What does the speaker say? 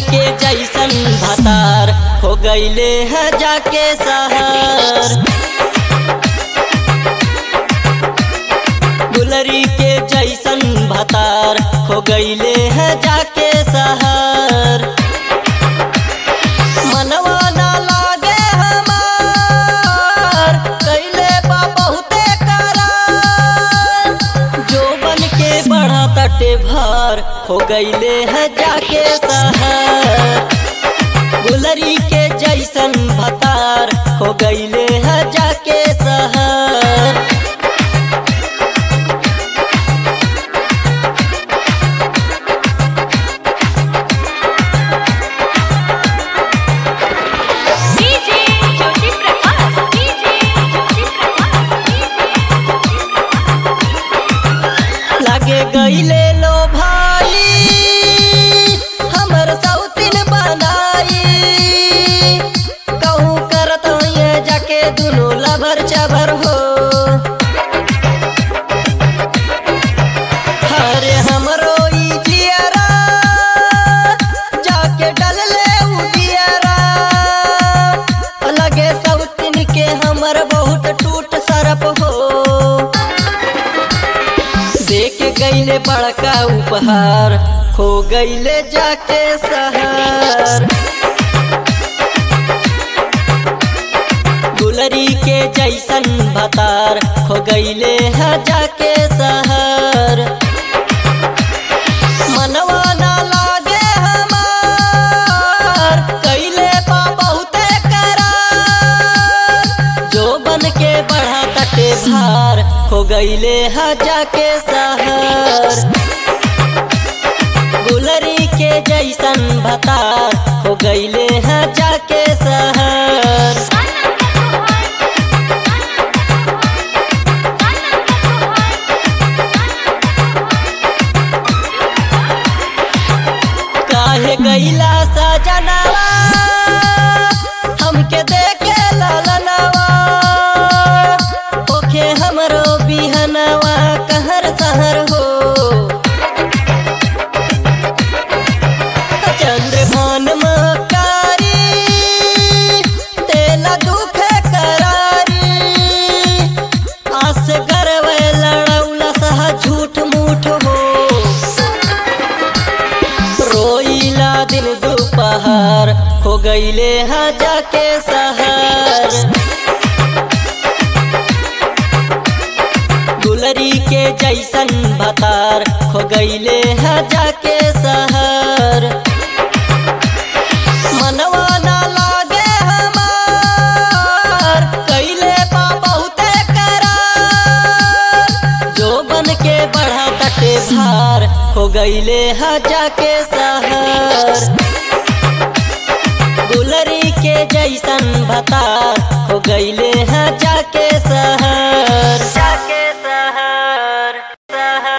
के जैसन भतार हो गईले है जाके शहर गुलरी के जैसन भतार हो गईले है जाके शहर मनवा ना लागे हमार कैले बा बहुते करार जो बन के बढ़ा तटे भार हो गईले है जाके शहर गुलरी के जैसन भतार हो गईले है जाके शहर डीजे ज्योति प्रकाश डीजे ज्योति प्रकाश लागे गईले लो भाई हमर सौतिन बनाई कहूँ करत ये जाके दुनो लभर चबर हो हरे हमरो ई जियरा जाके डलले उडियरा लगे सौतिन के हमर बहुत टूट सरप हो देख गईले बड़का उपहार खो गईले जाके शहर गुलरी के जैसन भतार खो गईले है जाके शहर मनवा ना लागे हमार कैले बा बहुते करार जो बन के बढ़ा तटे भार हो गईले है जाके शहर गुलरी के जैसन भतार हो गईले है जाके शहर काहे गईला सजनवा हमके देखे ललनवा ओखे हमरो बिहनवा कहर सहर हो चंद्रभान मकारी तेला दुख करारी आस करवे लड़ौला सह झूठ मूठ हो रोईला दिन दोपहर हो गईले हा जाके शहर गुलरी के जैसन भतार हो गईले हा जाके शहर मनवा ना लागे हमार कैले बा बहुते करार जो बन के बढ़ा तटे भार हो गईले हा जाके शहर गुलरी के जैसन भतार हो गईले हा जाके शहर